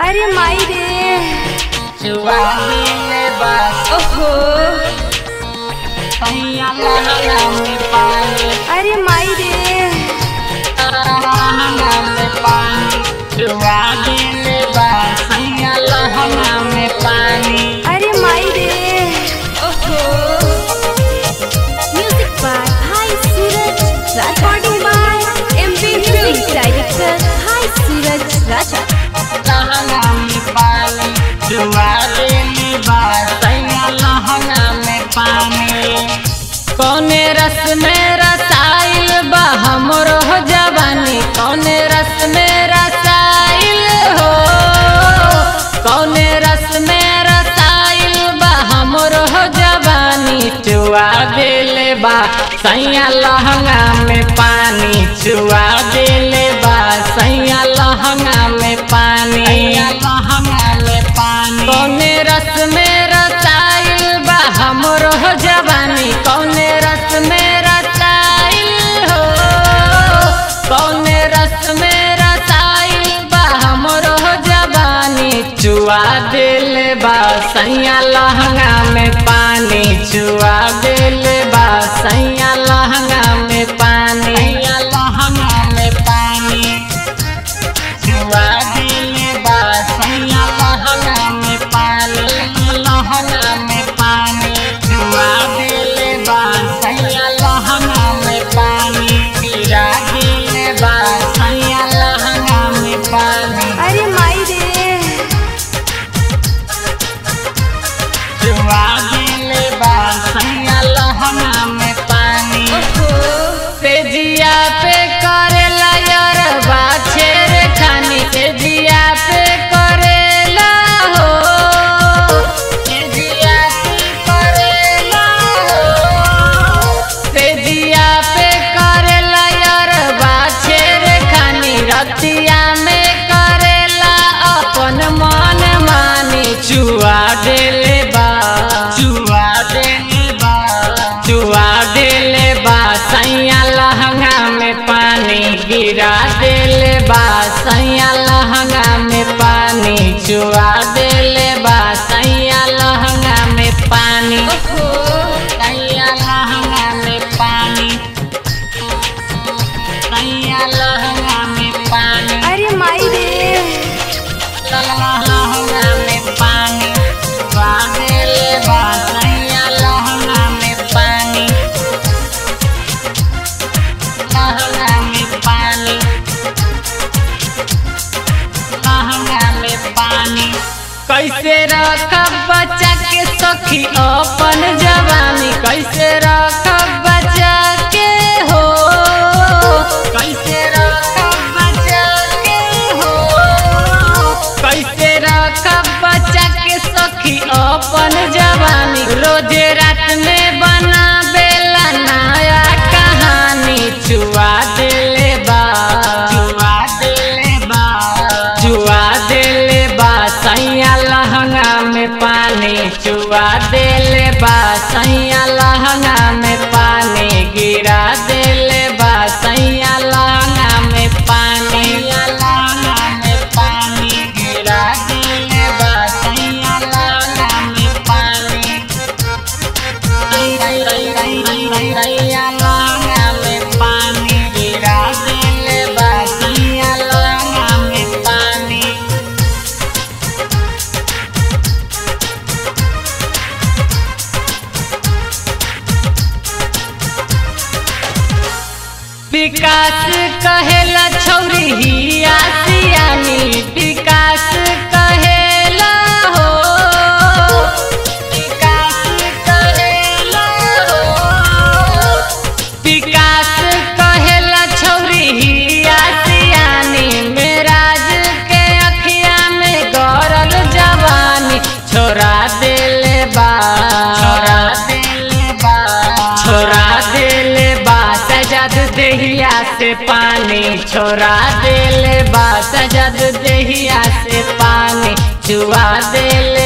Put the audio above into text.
अरे माई रे जुआ दिले बस ओहो सैया लहंगा में पानी अरे माई रे लहंगा में पानी जुआ दिले बस सैया लहंगा में पानी अरे माई रे ओहो म्यूजिक बाय हाय Suraj recording by MP music director हाय सूरज राजा लहंगा में पानी जुआ दिले बस सैया लहंगा में पानी कौने रस में रसाइल बा हमरो हो जवानी कौने रस में रसाइल हो कौने रस में रसाइल बा हमरो हो जवानी चुआ देले बा सैया लहंगा में पानी चुआ देले बा सैया लहंगा में पानी लहंगा में पानी कौने रस में रसाइल बा हमरो हो जवानी कौने रस में रसाइल हो कौने रस में रसाइल बा हमरो हो जवानी चुआ दिल बा सैया लहंगा में पानी चुआ दिल बा सैया लहंगा में पानी लहंगा में पानी जुआ दिले बा सैया लहंगा में पानी लहंगा में पानी जुआ दिले बा सैया लहंगा में पानी पीरा दिले बा सैया लहंगा में पानी अरे माई रे जुआ दिले बा सैया लहंगा में पानी ओहो तेजिया पे करेला यार बाछेर खानी तेजिया पे करेला हो तेजिया पे करेला हो तेजिया पे करेला यार बाछेर खानी रतिया में करेला अपन मन मानी चुआ देले बा चुआ देले बा चुआ देले बा सैया लहंगा में पानी गिरा देले बा सैया लहंगा में पानी चुआ देले बा सैया लहंगा में पानी ओहो सैया लहंगा में पानी सैया लहंगा में पानी अरे माई रे लहंगा में पानी चुआ देले बा सैया लहंगा में पानी लहंगा में पानी लहंगा में पानी कैसे रखब बच्चा के सखी अपन जवानी कैसे रखब बच्चा के हो कैसे रखब बच्चा के हो कैसे रखब बच्चा के सखी अपन जवानी रोजे रात में बना बेला नया कहानी चुआ दिले बा चुआ दिले बा चुआ दिले बा सैया लहंगा में पानी चुआ दिले बा सैया लहंगा में पानी गिरा दिले बा सैया लहंगा में पानी लहंगा में पानी गिरा दिले बा सैया लहंगा में पानी सैया लहंगा में पानी गिरा दिले बा सैया लहंगा में पानी विकास कहेला छौरी हिया सियानी विकास कहेला हो विकास कहेला हो विकास कहेला छौरी हिया सियानी मेराज के अखिया में गरल जवानी छोरा देले बा छोरा देले बा छोरा देले बा सजद देहिया से पानी छोरा देले बा सजद देहिया से पानी चुआ देले